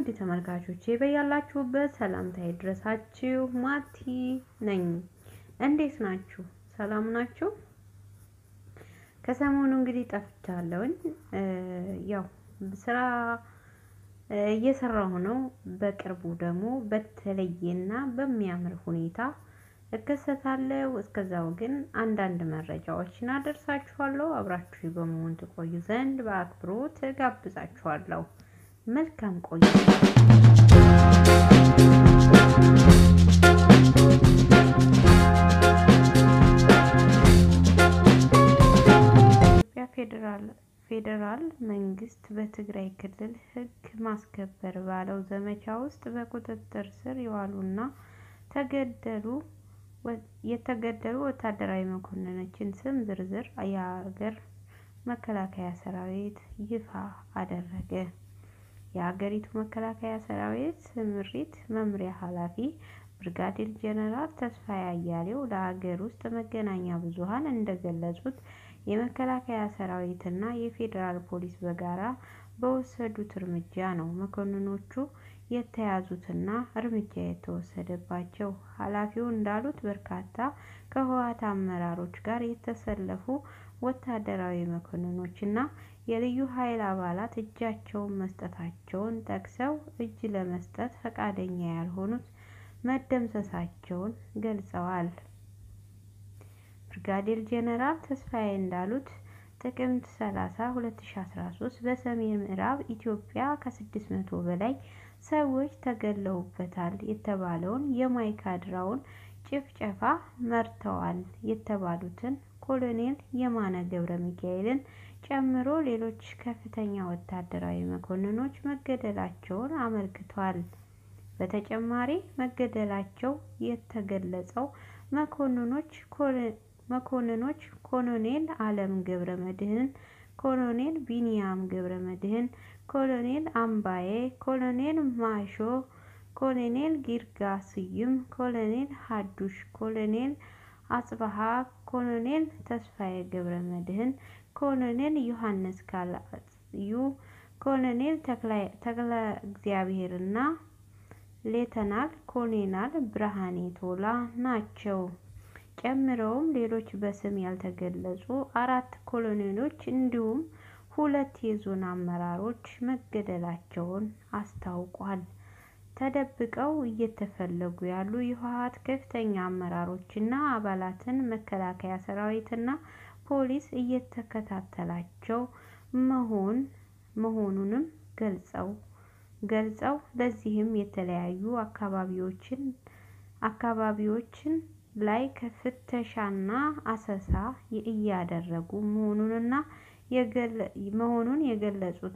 ውድ ተመልካቾቼ በያላችሁበት ሰላምታ ይድረሳችሁ። ማቲ ነኝ። እንዴት ናችሁ? ሰላም ናችሁ? ከሰሞኑ እንግዲህ ጠፍቻለሁኝ። ያው ስራ እየሰራሁ ነው። በቅርቡ ደግሞ በተለየና በሚያምር ሁኔታ እከሰታለሁ። እስከዛው ግን አንዳንድ መረጃዎችን አደርሳችኋለሁ። አብራችሁ በመሆን ትቆዩ ዘንድ በአክብሮት እጋብዛችኋለሁ። መልካም ቆይታ። ኢትዮጵያ ፌዴራል ፌዴራል መንግስት በትግራይ ክልል ሕግ ማስከበር ባለው ዘመቻ ውስጥ በቁጥጥር ስር የዋሉና ተገደሉ የተገደሉ ወታደራዊ መኮንኖችን ስም ዝርዝር የሀገር መከላከያ ሰራዊት ይፋ አደረገ። የሀገሪቱ መከላከያ ሰራዊት ስምሪት መምሪያ ኃላፊ ብርጋዴር ጄኔራል ተስፋዬ አያሌው ለሀገር ውስጥ መገናኛ ብዙኃን እንደገለጹት የመከላከያ ሰራዊትና የፌዴራል ፖሊስ በጋራ በወሰዱት እርምጃ ነው መኮንኖቹ የተያዙትና እርምጃ የተወሰደባቸው። ኃላፊው እንዳሉት በርካታ ከህወሓት አመራሮች ጋር የተሰለፉ ወታደራዊ መኮንኖችና የልዩ ኃይል አባላት እጃቸውን መስጠታቸውን ጠቅሰው እጅ ለመስጠት ፈቃደኛ ያልሆኑት መደምሰሳቸውን ገልጸዋል። ብርጋዴር ጄኔራል ተስፋዬ እንዳሉት ጥቅምት 30 2013 በሰሜን ምዕራብ ኢትዮጵያ ከ600 በላይ ሰዎች ተገድለውበታል የተባለውን የማይካድራውን ጭፍጨፋ መርተዋል የተባሉትን ኮሎኔል የማነ ገብረ ሚካኤልን ጨምሮ ሌሎች ከፍተኛ ወታደራዊ መኮንኖች መገደላቸውን አመልክቷል። በተጨማሪ መገደላቸው የተገለጸው መኮንኖች መኮንኖች ኮሎኔል አለም ገብረ መድህን፣ ኮሎኔል ቢንያም ገብረ መድህን፣ ኮሎኔል አምባዬ፣ ኮሎኔል ማሾ፣ ኮሎኔል ጊርጋ ስዩም፣ ኮሎኔል ሀዱሽ፣ ኮሎኔል አጽበሃ፣ ኮሎኔል ተስፋዬ ገብረ መድህን፣ ኮሎኔል ዮሐንስ ካልአዩ፣ ኮሎኔል ተክለ እግዚአብሔርና ሌተናል ኮሎኔል ብርሃኔ ቶላ ናቸው። ጨምረውም ሌሎች በስም ያልተገለጹ አራት ኮሎኔሎች እንዲሁም ሁለት የዞን አመራሮች መገደላቸውን አስታውቋል። ተደብቀው እየተፈለጉ ያሉ የህወሓት ከፍተኛ አመራሮችና አባላትን መከላከያ ሰራዊትና ፖሊስ እየተከታተላቸው መሆን መሆኑንም ገልጸው ገልጸው ለዚህም የተለያዩ አካባቢዎችን አካባቢዎችን ላይ ፍተሻና አሰሳ እያደረጉ መሆኑንና መሆኑን የገለጹት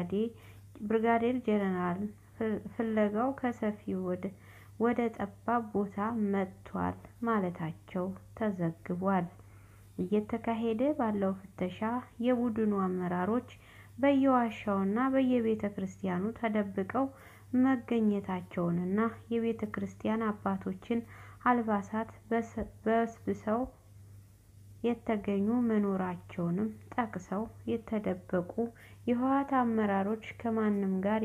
ብርጋዴር ጄኔራል ፍለጋው ከሰፊ ወደ ጠባብ ቦታ መጥቷል ማለታቸው ተዘግቧል። እየተካሄደ ባለው ፍተሻ የቡድኑ አመራሮች በየዋሻውና በየቤተ ክርስቲያኑ ተደብቀው መገኘታቸውንና የቤተ ክርስቲያን አባቶችን አልባሳት በስብሰው የተገኙ መኖራቸውንም ጠቅሰው የተደበቁ የህወሓት አመራሮች ከማንም ጋር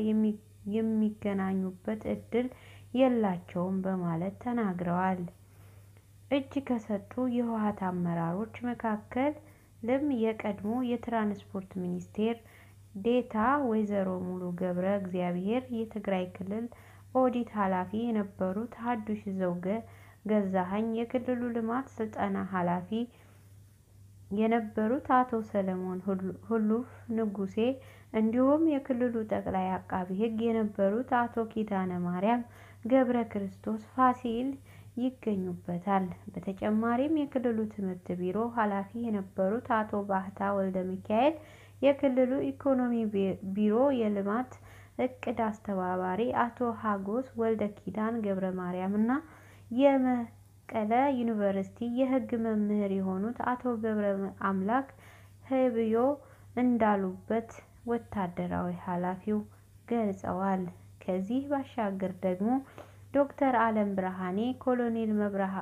የሚገናኙበት እድል የላቸውም በማለት ተናግረዋል። እጅ ከሰጡ የህወሓት አመራሮች መካከልም የቀድሞ የትራንስፖርት ሚኒስቴር ዴኤታ ወይዘሮ ሙሉ ገብረ እግዚአብሔር፣ የትግራይ ክልል ኦዲት ኃላፊ የነበሩት ሀዱሽ ዘውገ ገዛኸኝ፣ የክልሉ ልማት ስልጠና ኃላፊ የነበሩት አቶ ሰለሞን ሁሉፍ ንጉሴ እንዲሁም የክልሉ ጠቅላይ አቃቢ ሕግ የነበሩት አቶ ኪዳነ ማርያም ገብረ ክርስቶስ ፋሲል ይገኙበታል። በተጨማሪም የክልሉ ትምህርት ቢሮ ኃላፊ የነበሩት አቶ ባህታ ወልደ ሚካኤል፣ የክልሉ ኢኮኖሚ ቢሮ የልማት እቅድ አስተባባሪ አቶ ሀጎስ ወልደ ኪዳን ገብረ ማርያም እና የመቀለ ዩኒቨርሲቲ የሕግ መምህር የሆኑት አቶ ገብረ አምላክ ህብዮ እንዳሉበት ወታደራዊ ኃላፊው ገልጸዋል። ከዚህ ባሻገር ደግሞ ዶክተር አለም ብርሃኔ፣ ኮሎኔል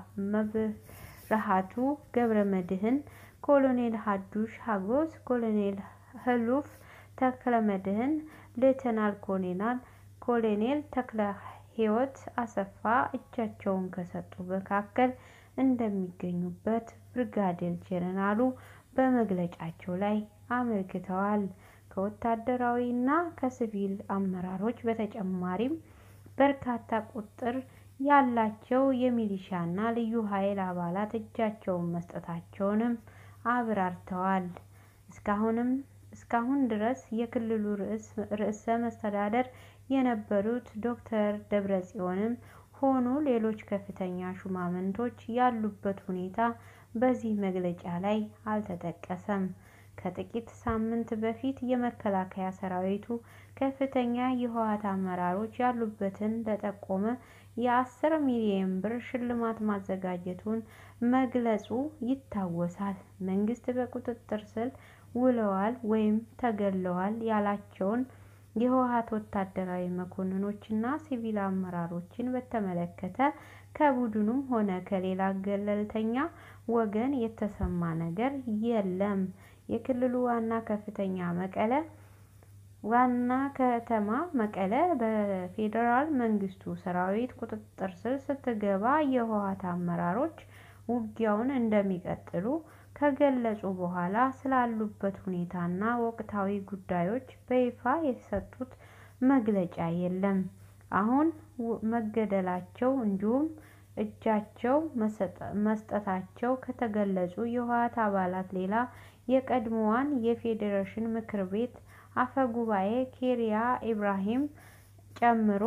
መብርሃቱ ገብረ መድህን፣ ኮሎኔል ሀዱሽ ሀጎስ፣ ኮሎኔል ህሉፍ ተክለ መድህን፣ ሌተናል ኮሎኔል ኮሎኔል ተክለ ሕይወት አሰፋ እጃቸውን ከሰጡ መካከል እንደሚገኙበት ብርጋዴር ጄኔራሉ በመግለጫቸው ላይ አመልክተዋል። ከወታደራዊ እና ከሲቪል አመራሮች በተጨማሪም በርካታ ቁጥር ያላቸው የሚሊሻና ልዩ ኃይል አባላት እጃቸውን መስጠታቸውንም አብራርተዋል። እስካሁንም እስካሁን ድረስ የክልሉ ርዕሰ መስተዳድር የነበሩት ዶክተር ደብረጽዮንም ሆኑ ሌሎች ከፍተኛ ሹማምንቶች ያሉበት ሁኔታ በዚህ መግለጫ ላይ አልተጠቀሰም። ከጥቂት ሳምንት በፊት የመከላከያ ሰራዊቱ ከፍተኛ የህወሓት አመራሮች ያሉበትን ለጠቆመ የአስር ሚሊዮን ብር ሽልማት ማዘጋጀቱን መግለጹ ይታወሳል። መንግስት በቁጥጥር ስር ውለዋል ወይም ተገድለዋል ያላቸውን የህወሓት ወታደራዊ መኮንኖችና ሲቪል አመራሮችን በተመለከተ ከቡድኑም ሆነ ከሌላ ገለልተኛ ወገን የተሰማ ነገር የለም። የክልሉ ዋና ከፍተኛ መቀለ ዋና ከተማ መቀለ በፌዴራል መንግስቱ ሰራዊት ቁጥጥር ስር ስትገባ የህወሓት አመራሮች ውጊያውን እንደሚቀጥሉ ከገለጹ በኋላ ስላሉበት ሁኔታና ወቅታዊ ጉዳዮች በይፋ የሰጡት መግለጫ የለም። አሁን መገደላቸው እንዲሁም እጃቸው መስጠታቸው ከተገለጹ የህወሓት አባላት ሌላ የቀድሞዋን የፌዴሬሽን ምክር ቤት አፈጉባኤ ኬሪያ ኢብራሂም ጨምሮ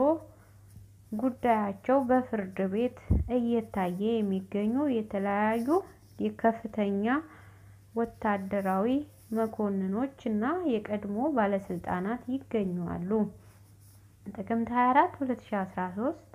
ጉዳያቸው በፍርድ ቤት እየታየ የሚገኙ የተለያዩ ከፍተኛ ወታደራዊ መኮንኖች እና የቀድሞ ባለስልጣናት ይገኛሉ። ጥቅምት 24 2013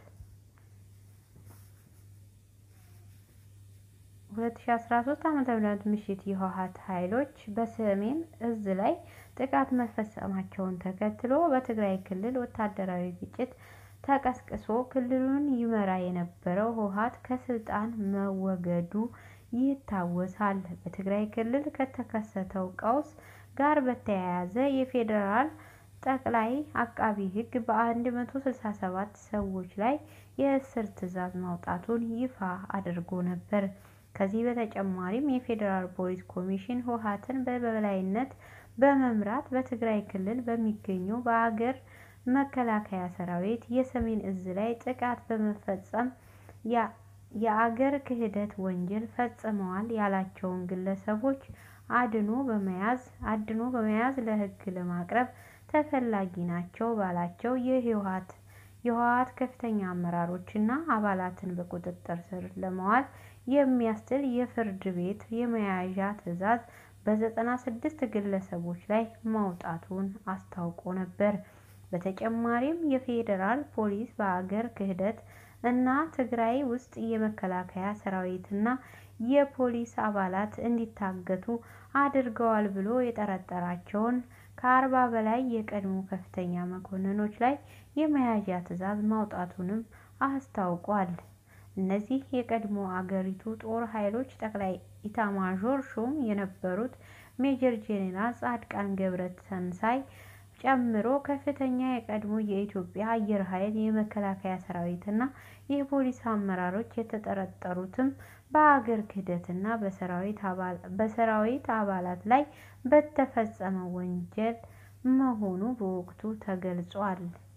2013 ዓ.ም ምሽት የህወሓት ኃይሎች በሰሜን እዝ ላይ ጥቃት መፈጸማቸውን ተከትሎ በትግራይ ክልል ወታደራዊ ግጭት ተቀስቅሶ ክልሉን ይመራ የነበረው ህወሓት ከስልጣን መወገዱ ይታወሳል። በትግራይ ክልል ከተከሰተው ቀውስ ጋር በተያያዘ የፌዴራል ጠቅላይ አቃቤ ሕግ በ167 ሰዎች ላይ የእስር ትዕዛዝ ማውጣቱን ይፋ አድርጎ ነበር። ከዚህ በተጨማሪም የፌዴራል ፖሊስ ኮሚሽን ህወሓትን በበላይነት በመምራት በትግራይ ክልል በሚገኘው በአገር መከላከያ ሰራዊት የሰሜን እዝ ላይ ጥቃት በመፈጸም የአገር ክህደት ወንጀል ፈጽመዋል ያላቸውን ግለሰቦች አድኖ በመያዝ አድኖ በመያዝ ለህግ ለማቅረብ ተፈላጊ ናቸው ባላቸው የህወሓት የህወሓት ከፍተኛ አመራሮችና አባላትን በቁጥጥር ስር ለማዋል የሚያስችል የፍርድ ቤት የመያዣ ትዕዛዝ በዘጠና ስድስት ግለሰቦች ላይ ማውጣቱን አስታውቆ ነበር። በተጨማሪም የፌዴራል ፖሊስ በአገር ክህደት እና ትግራይ ውስጥ የመከላከያ ሰራዊትና የፖሊስ አባላት እንዲታገቱ አድርገዋል ብሎ የጠረጠራቸውን ከአርባ በላይ የቀድሞ ከፍተኛ መኮንኖች ላይ የመያዣ ትዕዛዝ ማውጣቱንም አስታውቋል። እነዚህ የቀድሞ አገሪቱ ጦር ኃይሎች ጠቅላይ ኢታማዦር ሹም የነበሩት ሜጀር ጄኔራል ጻድቃን ገብረ ትንሳኤ ጨምሮ ከፍተኛ የቀድሞ የኢትዮጵያ አየር ኃይል የመከላከያ ሰራዊትና የፖሊስ አመራሮች የተጠረጠሩትም በአገር ክህደትና በሰራዊት አባላት ላይ በተፈጸመ ወንጀል መሆኑ በወቅቱ ተገልጿል።